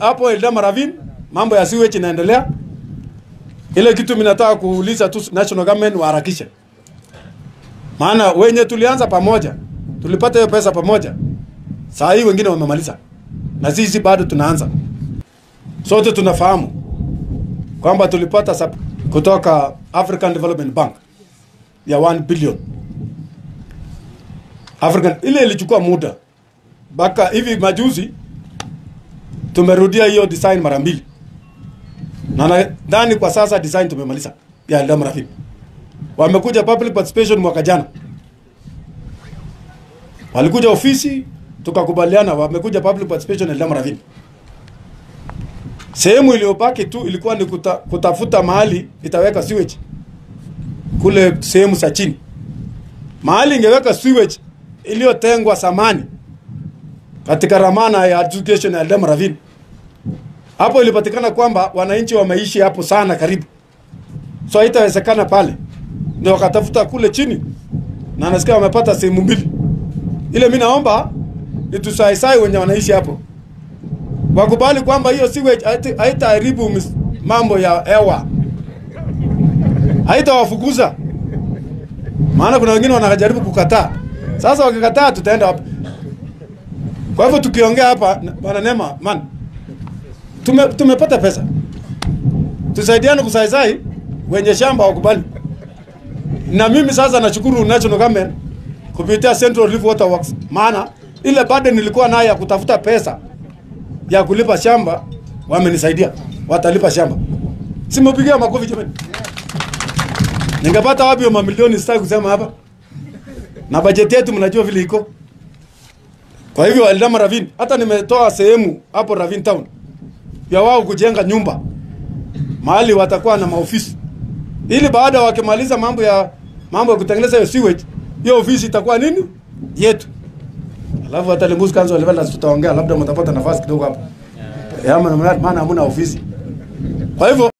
hapo Eldama Ravine mambo ya sewage inaendelea. Ile kitu mimi nataka kuuliza tu national government waharakishe, maana wenye tulianza pamoja, tulipata hiyo pesa pamoja, saa hii wengine wamemaliza na sisi bado tunaanza. Sote tunafahamu kwamba tulipata sub kutoka African Development Bank ya 1 billion African, ile ilichukua muda mpaka hivi majuzi tumerudia hiyo design mara mbili, na nadhani kwa sasa design tumemaliza ya Eldama Ravine. Wamekuja public participation mwaka jana, walikuja ofisi tukakubaliana, wamekuja public participation Eldama Ravine. Sehemu iliyobaki tu ilikuwa ni kuta, kutafuta mahali itaweka sewage kule sehemu za chini, mahali ingeweka sewage iliyotengwa samani katika ramana ya education ya Eldama Ravine. Hapo ilipatikana kwamba wananchi wameishi hapo sana karibu, so haitawezekana pale, ndio wakatafuta kule chini, na nasikia wamepata sehemu mbili. Ile mi naomba nitusaisai wenye wanaishi hapo wakubali kwamba hiyo sewage haita- haitaharibu mis- mambo ya hewa, haitawafukuza. Maana kuna wengine wanajaribu kukataa. Sasa wakikataa, tutaenda wapi? Kwa hivyo tukiongea hapa, na- bwana Nema, man, tume, tumepata pesa, tusaidiane kusaisai wenye shamba wakubali. Na mimi sasa nashukuru national government kupitia Central Rift Water Works, maana ile burden nilikuwa nayo ya kutafuta pesa ya kulipa shamba wamenisaidia, watalipa shamba. Simepigia makofi jamani. Ningepata wapi hiyo mamilioni? Sitaki kusema hapa, na bajeti yetu mnajua vile iko. Kwa hivyo Eldama Ravine, hata nimetoa sehemu hapo Ravine Town ya wao kujenga nyumba mahali watakuwa na maofisi, ili baada wakimaliza mambo ya mambo ya kutengeneza hiyo sewage, hiyo ofisi itakuwa nini yetu. Alafu hata Limbuzi Council level tutaongea, labda mtapata nafasi kidogo hapo. Yeah. Maana hamna ofisi. Kwa hivyo